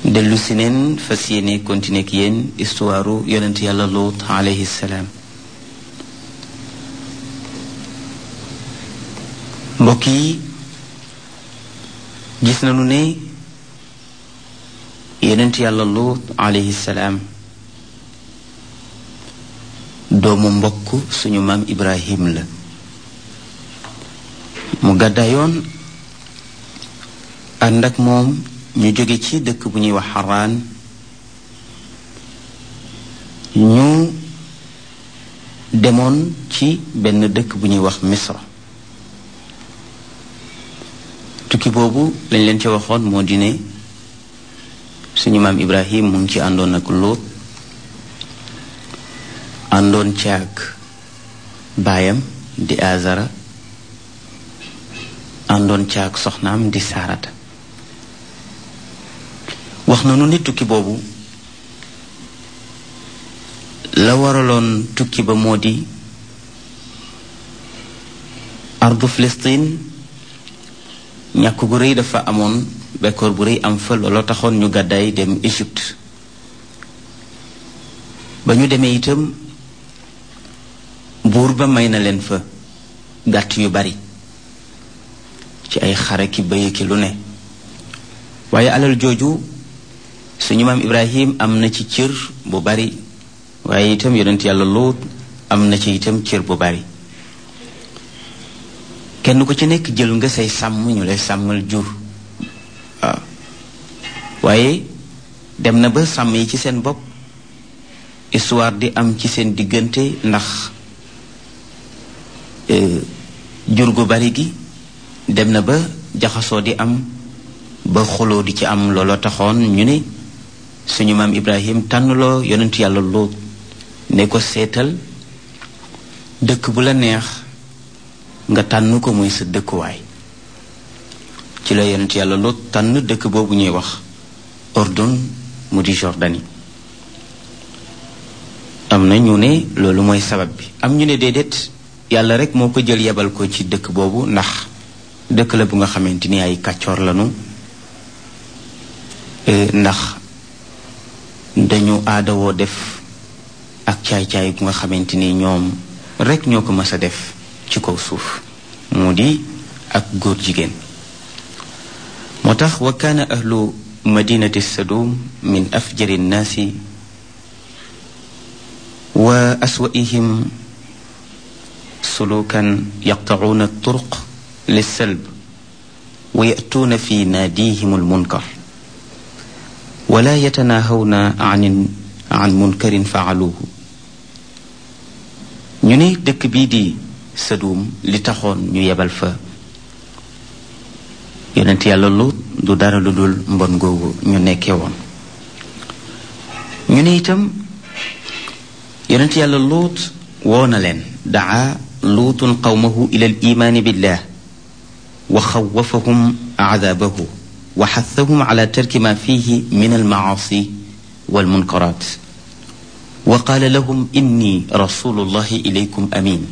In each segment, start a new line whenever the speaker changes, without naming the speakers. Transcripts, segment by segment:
dellu si neen fas yéene continuer ak yéen histoire yonent yàlla Luut alayhi salaam mbokk yi gis nañu ne yonent yàlla Luut alayhi salaam doomu mbokk suñu maam Ibrahim la mu gàddaayoon ànd ak moom ñu jóge ci dëkk bu ñuy wax xaraan ñu demoon ci benn dëkk bu ñuy wax misra tukki boobu lañ leen ci waxoon moo di ne suñu maam ibrahim mu ngi ci àndoon ak lóot àndoon ci ak baayam di azara àndoon ci ak soxnaam di saarata wax nanu ni tukki boobu la waraloon tukki ba moo di ardu Filistin ñàkk gu rëy dafa amoon bekkoor bu rëy am fa looloo taxoon ñu gàddaay dem Égypte ba ñu demee itam buur ba may na leen fa gàtt yu bari ci ay xare ki bëy ki lu ne waaye alal jooju suñu maam ibrahim am na ci cër bu bari waaye itam yonent yàlla Luut am na ci itam cër bu bari kenn ku ci nekk jël nga say sàmm ñu lay sàmmal jur waaw waaye dem na ba sàmm yi ci seen bopp histoire di am ci seen diggante ndax jur gu bari gi dem na ba jaxasoo di am ba xuloo di ci am looloo taxoon ñu ne suñu maam ibrahim tànnloo yonent yàlla Luut ne ko seetal dëkk bu la neex nga tànn ko muy sa dëkkuwaay ci la yonent yàlla Luut tànn dëkk boobu ñuy wax Ordon mu di Jordanie am na ñu ne loolu mooy sabab bi am ñu ne déedéet yàlla rek moo ko jël yebal ko ci dëkk boobu ndax dëkk la bu nga xamante ni ay kàccoor lanu ndax dañu aadawoo def ak caay-caay bu nga xamante ni ñoom rek ñoo ko mës a def ci kaw suuf mu di ak góor jigéen moo tax wa kaana ahlu madinati sadum min afjari nnaasi wa aswaihim sulukan yaqtacuuna turuq lissalb wa yatuuna fi naadihim almunkar wala yatanaahawna an an munkarin faaluuhu ñu ne dëkk bii di Sadum li taxoon ñu yebal fa yonent yàlla Luut du dara lu dul mbon googu ñu nekkee woon ñu ne itam yonent yàlla Luut woo na leen daa luutun qawmahu ila al imaani billah wa xawafahum aadaabahu wa xathahum ala tarki ma fihi min almacaasi walmunkaraat wa qaala lahum inni rasulullahi ilaykum amin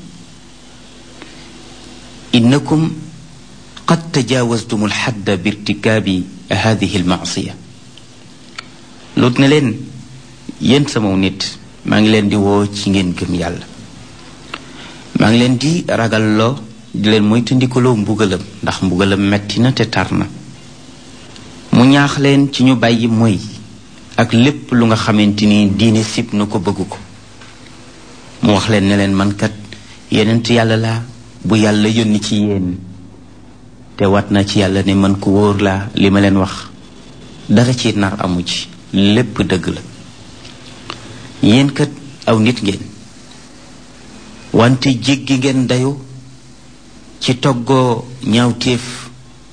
innakum qad tajaawastum alxadda birtikaabi hadihi almacsiya lut ne leen yéen samaw nit maa ngi leen di woo ci ngeen gëm yàlla maa ngi leen di ragalloo di leen moytandikuloo mbugalam ndax mbugalam metti na te tar na mu ñaax leen ci ñu bàyyi moy ak lépp lu nga xamante ni diine sib na ko bëgg ko mu wax leen ne leen man kat yenent yàlla laa bu yàlla yónni ci yéen te wat na ci yàlla ne man ku wóor laa li ma leen wax dara ci nar amu ci lépp dëgg la yéen kat aw nit ngeen wante jéggi ngeen dayu ci toggoo ñaawteef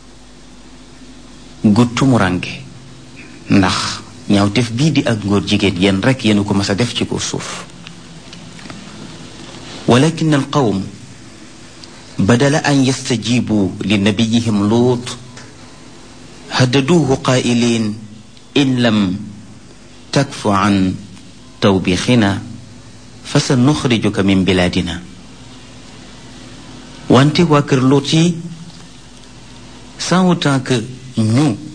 gu tumurange ndax ñaawteef bii di ak ngóor jigéen yéen rekk yéen ko mas a def ci ko suuf walakin al qawm badala an yastajibu li nabiyihim luut haddaduuhu qaa'iliin in lam takfu an tawbixina fa sa nuxrijuka min bilaadina wante waa kër Luut yi sans autant que ñu